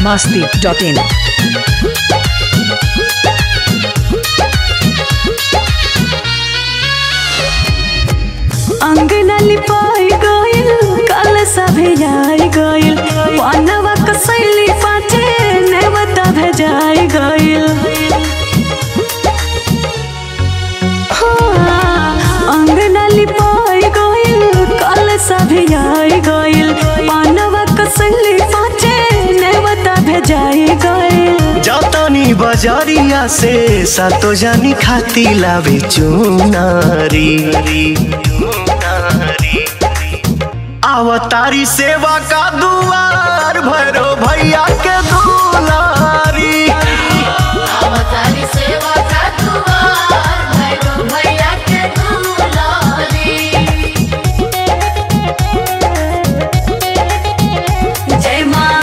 masti.in. अंगना लिपाई गइल कल सभे जाई गइल पनवा कसैली पाचे नेवता भेजाई गइल हाँ, अंगना लिपाई गइल कल सभे जाई गइल पनवा कसैली पाचे नेवता भेजाई गइल जतनी बजरिया से सातो जानी खाती लावे चुनारी आवतारी सेवा का दुआर भैरो भैया के दुलारी अवतारी सेवा का दुआर भैरव भैया के दुलारी जय माँ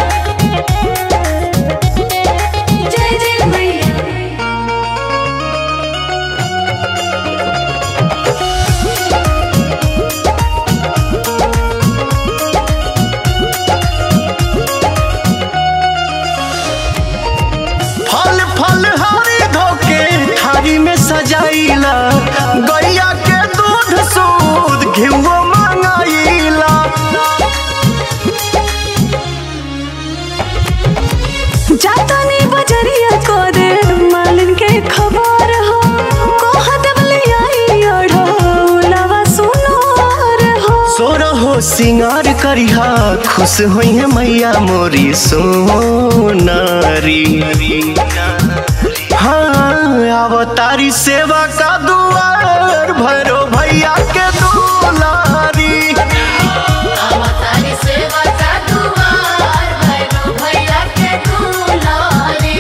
जय जय मैया फल फल हरी धोके थारी में सजाइला गैया के दूध सूद घिवो मंगाइला जातानी बजरिया करे मालिन के खबर हो कोहा दबले आई ओढ़ो लवा सुनोर हो सोर हो सिंगार करिहा खुश होई है मैया मोरी सोनारी हाँ अवतारी सेवा का दुआर भैरो भैया के दुलारी अवतारी सेवा का दुआर भैरव भैया के दुलारी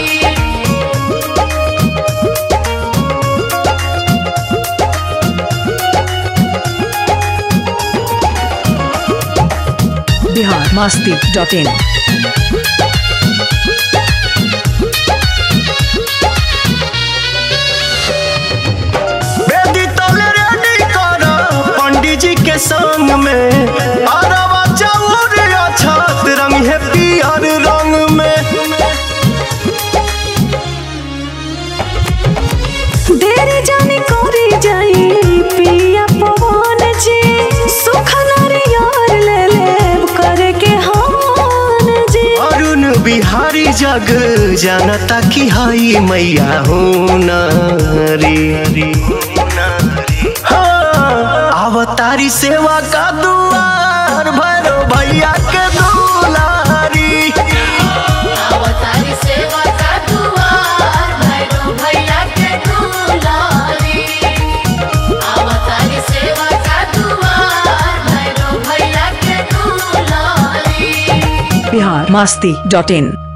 Bihar masti.in. बेदी तले रेडी कर पंडित जी के संग में अरवा चाउर अछत रंग है पियर रंग में देरी जानी कोरी जाई पिया पवन जी सुख नारियर ले ले करे के हान जी अरुण बिहारी जग जानता की हाई मैया हो नारी हाँ, अवतारी सेवा का दुआर भरो भैया के दुलारी अवतारी सेवा का दुआर भैरव भैया के दुलारी अवतारी सेवा का दुआर भैरव भैया के दुलारी Bihar masti.in.